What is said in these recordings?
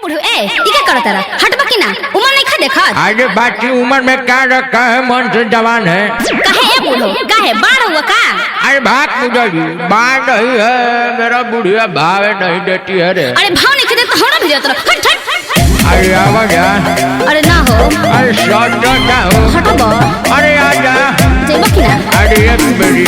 बुढ़ऊ ए ई का करत रहा हटबा की ना उमर नहीं खा देखत अरे बाकी उम्र में क्या रखा है मन से जवान है काहे ए बुढ़ऊ काहे बाढ़ हुआ का अरे भाग मुझे बाढ़ नहीं है मेरा बुढ़िया भावे नहीं देती है रे अरे भाव नहीं खदे तो हमरा भी जात रहा हट हट अरे आवा जा अरे ना हो अरे सौ तो ना हो हटबा अरे आजा जेबा की ना अरे एक मेरी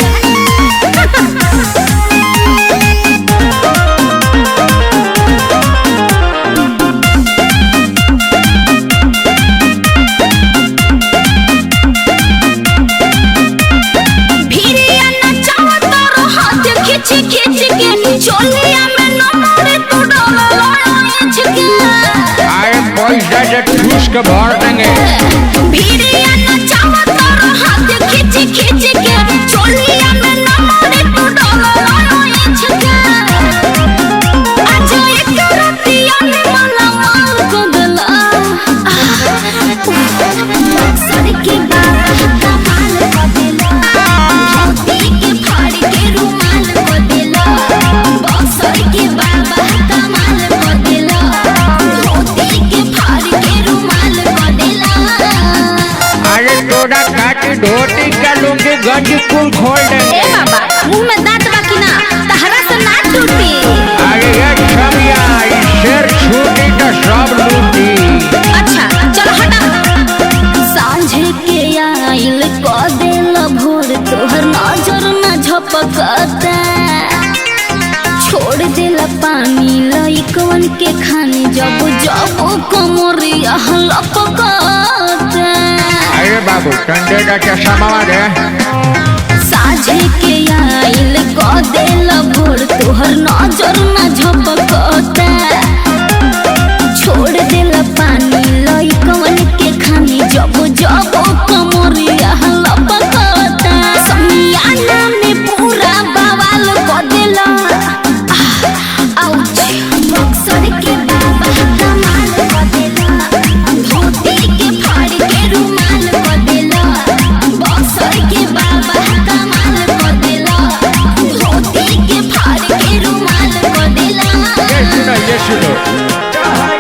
भीरिया नचावत रहो हाथ खींच खींच के चोलिया में नमरे तू डाल लाया के अरे पैसा से ठूस के भर देंगे भीरिया नचावत रहो हाथ खींच खींच के चोलिया में नमरे तू डाल लाया के आज एक रातिया में मला मार को गला सड़के बाबा कमाल को दिला धोती के फाड़ के रुमाल को दिला बक्सर के बाबा कमाल को दिला धोती के फाड़ के रुमाल को दिला अरे तोरा काटी धोती का लूंगी गंजी कुल खोल ए देंगे बाबा मुंह में दांत बाकी ना तहरा से ना टूटी अरे ये छमिया इस शेर छूटी तो सब लूटी अच्छा चलो हटा सांझे के आइल क देल भोर तोहर नजर न झपकता छोड़ देला पानी लइकवन के खाने जब जब कमरिया लपकता अरे बाबू ठंडे का चश्मा दे साझे के आइल क देल भोर तोहर नजर न झपकता छोड़ देल पानी लइकवन के खानी जब जब कमरिया लपकता समियाना में पूरा बवाल क देला आउच बक्सर के बाबा कमाल क देला धोती के फाड़ के रुमाल क देला बक्सर के बाबा कमाल क देला धोती के फाड़ के रुमाल क देला ये सुनो ये सुनो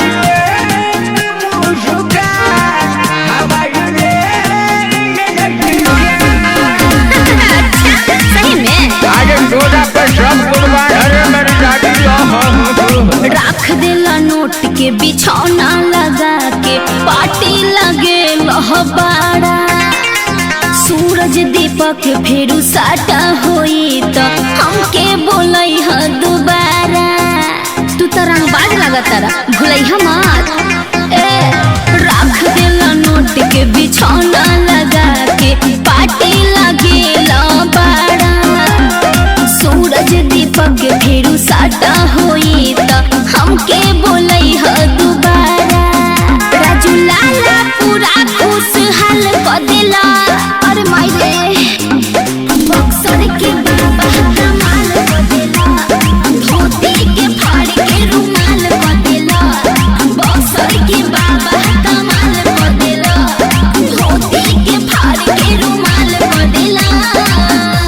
सही में अरे तोरा पे सब कुर्बान अरे मेरी दादी लो रख देला नोट के बिछौना लगा के पार्टी लगे लहबाड़ा सूरज दीपक फेरू साटा होई तो हमके बोलई ह दोबारा तू तो रंगबाज लगा तारा भूलई मत ए रख देला नोट के बिछौना लगा के पार्टी लगे लहबाड़ा सूरज दीपक फेरू साटा होई त हमके बोलई ह दोबारा राजू लाला पूरा खुशहाल क देला अरे माई रे बक्सर के बाबा कमाल क देला धोती के फाड़ के रुमाल क देला बक्सर के बाबा कमाल क देला धोती के फाड़ के रुमाल क देला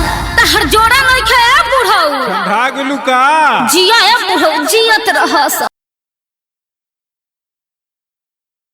तहर जोड़ा नहीं खे बुढ़ऊ भागलू का जिया ए बुढ़ऊ जियत रहस